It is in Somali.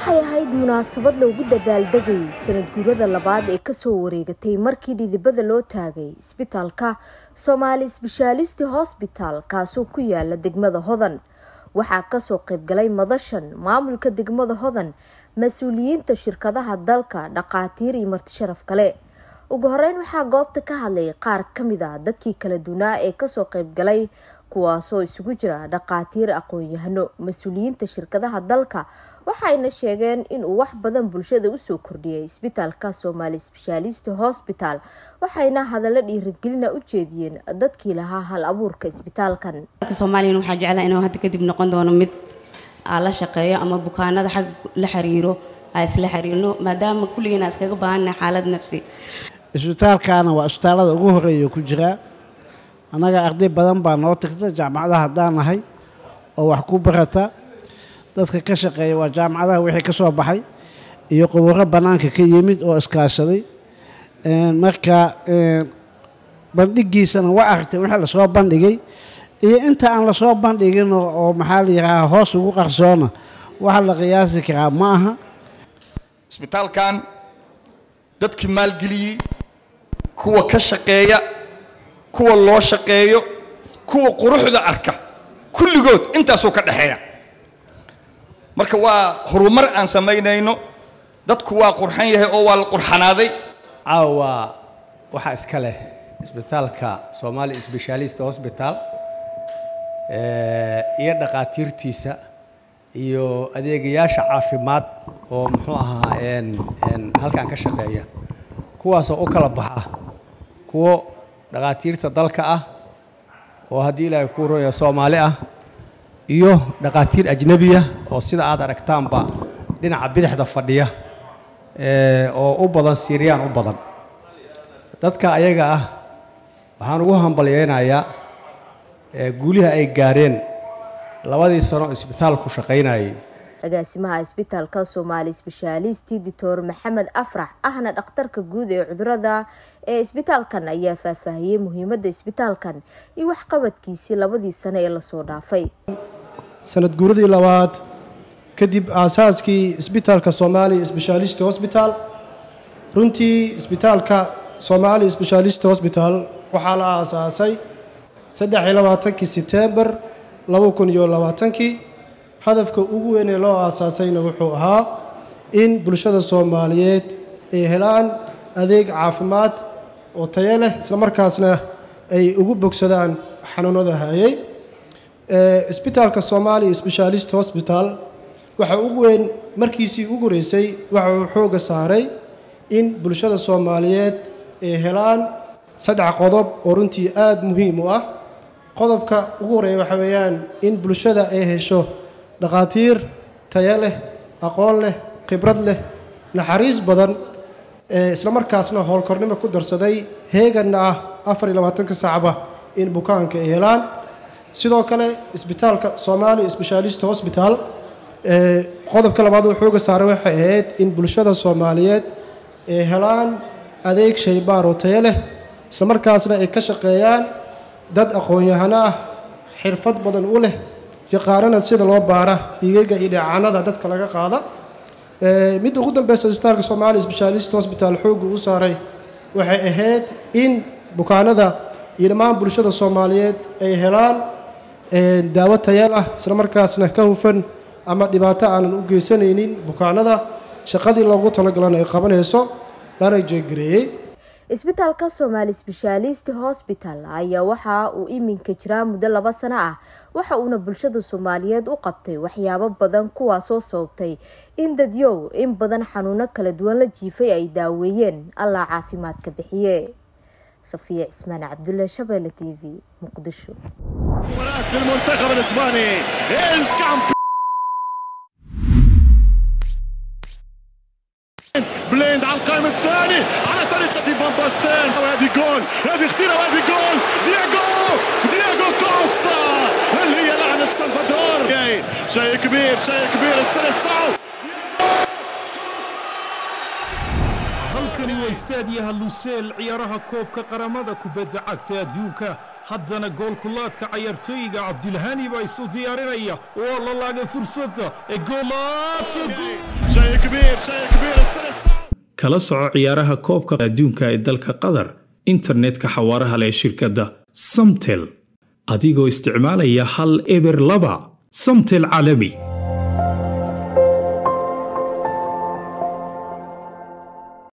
waxay ahayd munaasabad loogu dabaaldegay sanad guurada labaad ee kasoo wareegatay markii dhidibada loo taagay isbitaalka soomaali sbeshaalisti hosbital kaasoo ku yaala degmada hodan waxaa kasoo qaybgalay madashan maamulka degmada hodan mas-uuliyiinta shirkadaha dalka dhaqaatiir iyo marti sharaf kale ugu horeyn waxaa goobta ka hadlay qaar kamid a dadkii kala dunaa ee kasoo qaybgalay kuwaasoo isugu jira dhaqaatiir aqoon-yahano mas-uuliyiinta shirkadaha dalka waxayna sheegeen inuu wax badan bulshada usoo kordhiyay isbitaalka soomaali sbeshaalist hosbital waxayna hadallo dhiirigelina u jeediyeen dadkii lahaa hal abuurka isbitaalkan soomaaliyan waxaa jeclaa inuu hadda kadib noqon doono mid aa la shaqeeyo ama bukaanada xag la xiriiro aa isla xiriirno maadaama kulligiina iskaga baahannahay xaalad nafsi isbitaalkaana waa isbitaallada ugu horeeya ku jiraa annaga arday badan baa noo tirta jaamacadaha haddaan nahay oo wax ku barata dadka ka shaqeeya waa jaamacadaha wixii ka soo baxay iyo quburo bannaanka ka yimid oo iskaashaday marka bandhigiisana waa aragtay wixii lasoo bandhigay iyo inta aan lasoo bandhigin oo maxaa la yidhaahaa hoos ugu qarsoona waxa la qiyaasi karaa ma aha isbitaalkan dadkii maalgeliyey kuwa ka shaqeeya kuwa loo shaqeeyo kuwa quruxda arka kulligood intaasuu ka dhexeeya marka waa horumar aan samaynayno dadku waa qurxan yahay oo waa la qurxanaaday caawa waxaa iska leh isbitaalka somaali sbeshaalist hosbital iyo dhaqaatiirtiisa iyo adeegayaasha caafimaad oo muxuu ahaa halkan ka shaqeeya kuwaasoo u kala baxa kuwo dhaqaatiirta dalka ah oo haddii ilaahay kuu roya soomaali ah iyo dhaqaatiir ajnebiya oo sida aad aragtaanba dhinaca bidixda fadhiya oo u badan siiriyaan u badan dadka ayaga ah waxaan ugu hambalyeynayaa guuliha ay gaareen labadii sano isbitaalku shaqaynayay agaasimaha isbitaalka soomaali sbeshaalisti doctor maxamed afrax ahna dhakhtarka guud ee cudurada ee isbitaalkan ayaa faahfaahiyey muhiimadda isbitaalkan iyo waxqabadkiisii labadii sano ee lasoo dhaafay sanad guuradii labaad kadib aasaaskii isbitaalka soomaali sbeshaalist hosbital runtii isbitaalka soomaali sbeshaalist hosbital waxaa la aasaasay saddexiyo labaatankii sebtembar laba kun iyo labaatankii hadafka ugu weyn ee loo aasaasayna wuxuu ahaa in bulshada soomaaliyeed ay helaan adeeg caafimaad oo tayo leh islamarkaasna ay ugu bogsadaan xanuunada hayay isbitaalka soomaali sbeshaalist hosbital waxa ugu weyn markiisii ugu horeysay waxa uu xooga saaray in bulshada soomaaliyeed ay helaan saddex qodob oo runtii aada muhiim u ah qodobka ugu horeeya waxa weeyaan in bulshada ay hesho dhaqaatiir tayo leh aqoon leh khibrad leh naxariis badan islamarkaasna howlkornimo ku darsaday heeganna ah afar iyo labaatanka saacba in bukaanka ay helaan sidoo kale isbitaalka soomaali sbeshaalist hosbital qodobka labaad oo xooga saaray waxay ahayd in bulshada soomaaliyeed ay helaan adeeg shaybaar oo tayo leh islamarkaasna ay ka shaqeeyaan dad aqoon-yahano ah xirfad badan u leh yaqaanana sida loo baara dhiigaga iyo dheecaanada dadka laga qaada midda ugu dambeysa isbitaalka soomaali sbeshaalist hosbital xoogga u saaray waxay ahayd in bukaanada iyo dhammaan bulshada soomaaliyeed ay helaan daawo tayal ah islamarkaasna ka hufan ama dhibaato aanan u geysanaynin bukaanada shaqadii loogu talagalana ay qabanayso lana jeegareeyey isbitaalka soomaali sbeshaalist hosbital ayaa waxa uu iminka jiraa muddo laba sano ah waxa uuna bulshada soomaaliyeed u qabtay waxyaabo badan kuwaasoo sababtay in dadyow in badan xanuuno kala duwan la jiifay ay daaweeyeen allah caafimaadka bixiye safiya cismaan cabdulle shabeelle t v muqdisho بليند على القائم الثاني على طريقة فان باستين وهذه جول هذه خطيرة وهذه جول دياغو دياغو كوستا هل هي لعنة سلفادور شيء كبير شيء كبير السلسعو halkani waa istaadiyaha luseel ciyaaraha koobka qaramada kubadda cagta adduunka haddana goolkulaadka cayaartooyiga cabdilhani baa isu diyaarinaya waa la laagay fursadda ee شيء كبير شيء كبير السلسعة kala soco ciyaaraha koobka adduunka ee dalka qatar internetka xawaaraha leh ee shirkadda samtel adigoo isticmaalaya hal eber laba samtel caalami